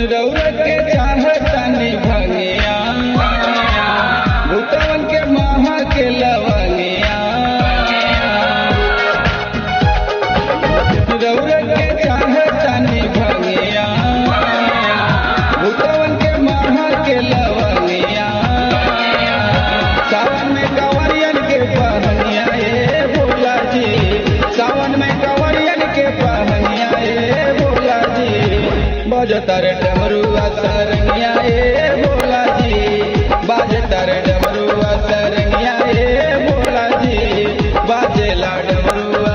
रौरत के चाहतनी भंगिया भूतवन के महा के लवंगिया रौरत के चाहतनी भंगिया भूतवन के महा के लवंगिया सावन में कंवरियन के पहनिया ए भोला जी सावन में कंवरियन के पहनिया ए भोला जी बजतर डमरुआ सरनिया ए भोला जी बाजतर डमरुआ सरनिया ए भोला जी बाजेला डमरुआ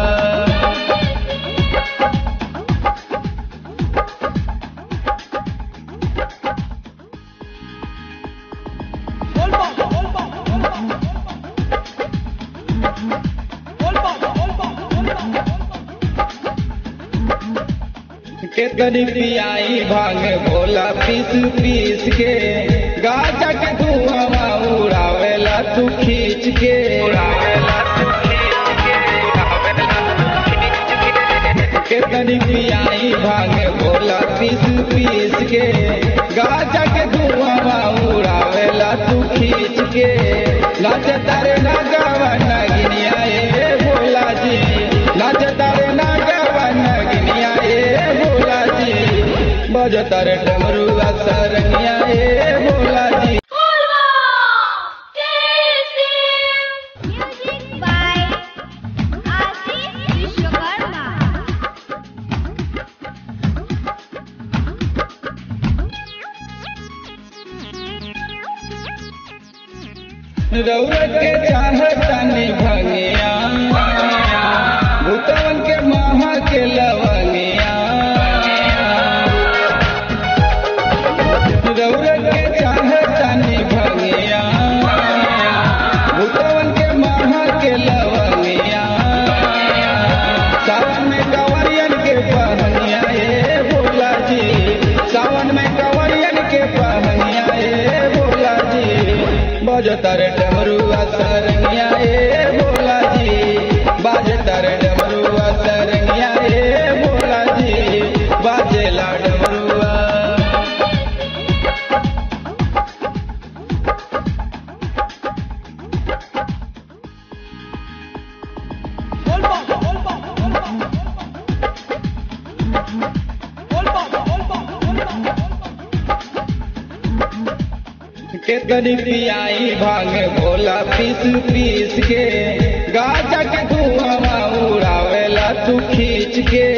केतनी पियाई भांग भोला पीस पीस के गाजा के धुआं उड़ावेला तू खींच के केतनी पियाई भांग भोला पीस पीस के गाजा के धुआं उड़ावेला तू खींच के नाच तारे ना गावा नगिनिया ए भोला जी नाच तारे ना गावा नगिनिया ए भोला जी बजतर डमरुआ सरनिया ए भोला जी Music by Ashish Vishwakarma. रौरत के चाहतनी भंगिया भूतवन के महा के लवंगिया रौरत के चाहतनी भंगिया भूतवन के महा के लवंगिया सावन में कंवरियन के पहनिया ए भोला जी सावन में कंवरियन के पहनिया ए भोला जी बजतर डमरुआ सरनिया ए भोला जी बाजतर डमरुआ सरनिया ए भोला जी बाजेला डमरुआ केतनी पियाई भांग भोला पीस पीस के गाजा के धुआं उड़ावेला तू खींच के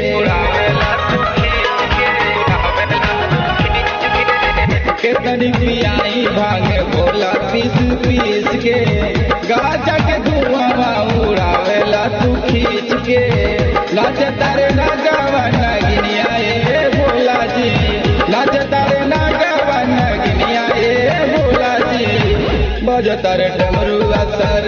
केतनी पियाई भांग भोला पीस पीस के गाजा के धुआं उड़ावेला तू खींच के नाच तारे ना गावा नगिनिया ए भोला जी नाच तारे ना गावा नगिनिया ए भोला जी बजतर डमरुआ सर